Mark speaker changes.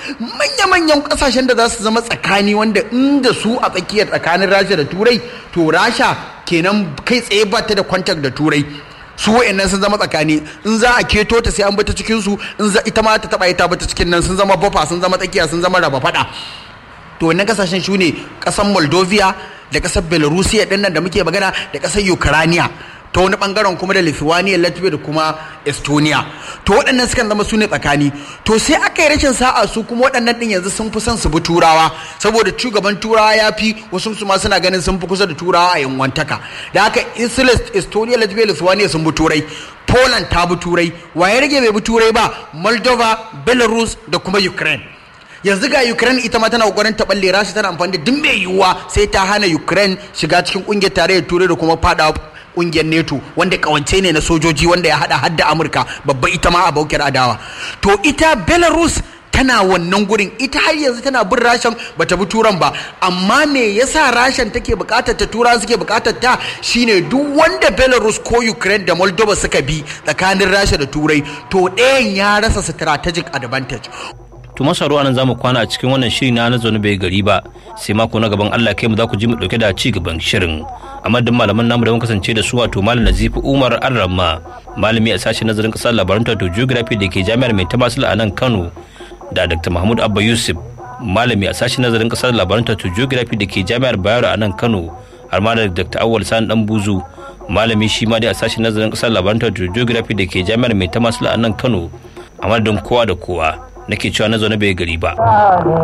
Speaker 1: manya-manyan kasashen da za su zama tsakani wanda inda su a tsakiyar tsakanin rasha da turai to rasha kenan kai tsaye ba ta da kwantak da turai su wa'annan sun zama tsakani in za a keto ta sai an bata cikin su in za ita ma ta taba ita bata cikin nan sun zama bafa sun zama tsakiya sun zama raba fada to wannan kasashen su ne kasan moldovia da kasar belarusia din nan da muke magana da kasar ukraine ta wani bangaren kuma da lithuania latvia da kuma estonia to waɗannan sukan zama su ne tsakani to sai aka yi rashin sa'a su kuma waɗannan ɗin yanzu sun fi son su bi turawa saboda shugaban turawa ya fi wasu su ma suna ganin sun fi kusa da turawa a yanwantaka da haka insulis estonia latvia lithuania sun bi turai poland ta bi turai waye rage bai bi turai ba moldova belarus da kuma ukraine yanzu ga ukraine ita ma tana kokarin ta balle rashi tana amfani da duk mai yiwuwa sai ta hana ukraine shiga cikin kungiyar tarayyar turai da kuma fada kungiyar neto wanda kawance ne na sojoji wanda ya hada hadda amurka babba ita ma a baukar adawa to ita belarus tana wannan gurin ita har yanzu tana bin rashan bata bi turan ba amma me yasa rashan take bukatar ta tura suke bukatar ta shine duk wanda belarus ko ukraine da moldova suka bi tsakanin rasha da turai to ɗayan ya rasa strategic advantage
Speaker 2: to masaru anan zamu kwana a cikin wannan shiri na na zaune bai gari ba sai mako na gaban Allah kai mu za ku ji mu dauke da ci gaban shirin a madadin malaman namu da mun kasance da su wato malam Nazifi Umar Arramma malami a sashen nazarin kasar labaran to geography da ke jami'ar Mai Tamasila a nan Kano da Dr. Mahmud Abba Yusuf malami a sashen nazarin kasar labaran to geography da ke jami'ar Bayero a nan Kano har ma da Dr. Awwal Sani Dan Buzu malami shi ma dai a sashen nazarin kasar labaran to geography da ke jami'ar Mai Tamasila a nan Kano a madadin kowa da kowa nake cewa na zaune bai gari ba.